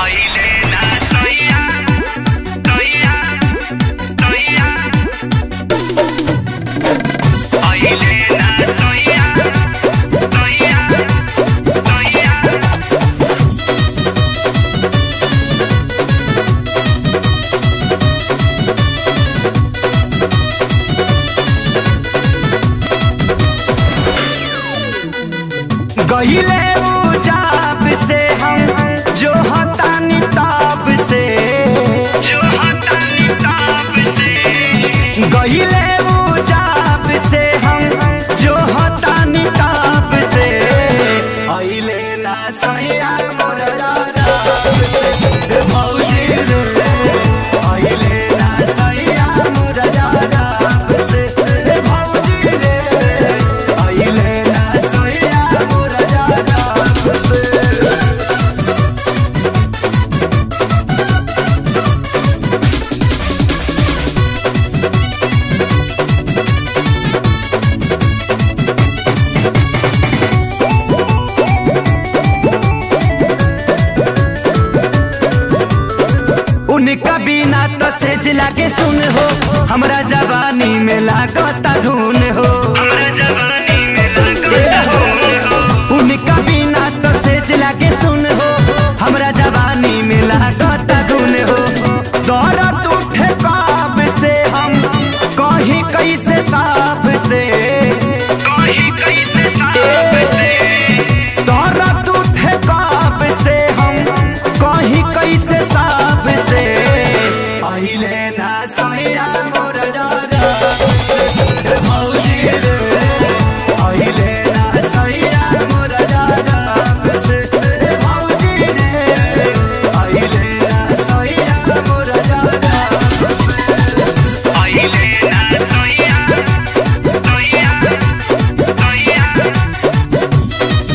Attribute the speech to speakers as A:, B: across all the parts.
A: अहिले ना सैया सैया सैया अहिले ना सैया सैया सैया
B: गहिले उजाब से हम जो हतानी ताब से
A: जो हटानी ताप से
B: गहिले उजाब से हम जो हतानी ताब से अइले ना सैया मोर राब से ए भौजी रे अइले ना सैया मोर राब से ए भौजी रे अइले ना सैया मोर राब से उनका बिना तो सेज लागे सुन हो हमरा जवानी में लागता धुन हो
A: हमरा जवानी में लगता हो
B: उनका बिना तो सेज लागे सुन हो हमरा जवानी में लागता धुन हो दौड़त उठे काब से हम कहीं कैसे साफ से
A: कहीं कैसे साप से
B: दौड़त उठे काब से हम कहीं कैसे साफ से अहिले ना सैया मोर राब से ए भौजी रे अहिले ना सैया मोर राब से ए भौजी रे अहिले ना सैया मोर राब से
A: अहिले ना सैया सैया सैया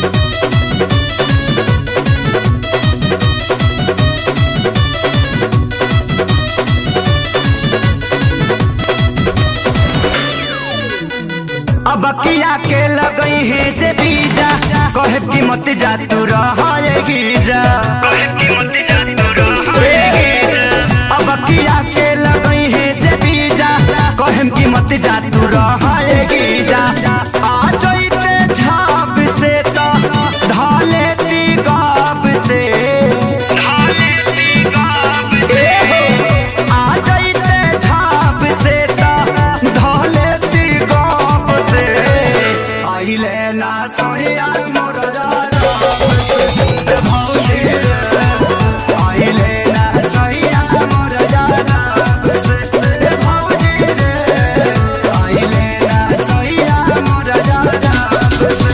B: अब किया के लगई है जे बीजा कहे की मत जा तू रहेगी जा
A: कहे कि मत जा तू रहेगी
B: अब किया के लगई है जे बीजा कहे की मत जा तू रहेगी जा आ जइते झाप से तो धाले ती गाप से
A: ढाले ती गाप से
B: आ जइते झाप से तो धाले ती गाप से आइले ना सोया मोर राप से ए भौजी रे आइले ना सोया मोर राप से ए भौजी रे आइले ना सोया मोर राप से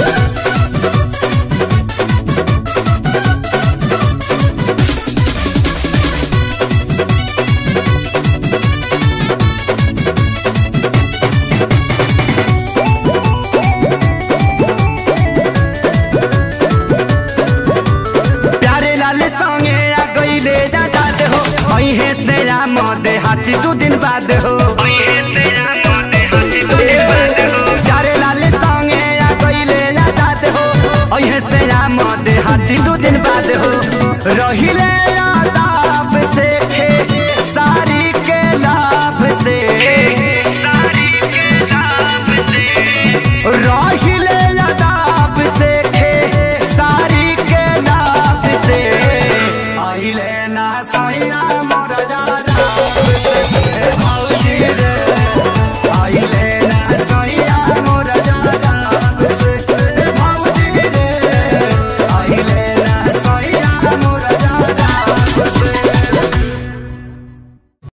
B: प्यारे लाल संगे आ गईले जा जाते हो अहे से राम दे हाथी दू दिन बाद हो
A: ओए से राम दे हाथी तो बात हो
B: प्यारे लाल संगे आ गईले जा जाते हो अहे से राम दे हाथी दू दिन बाद हो रहिले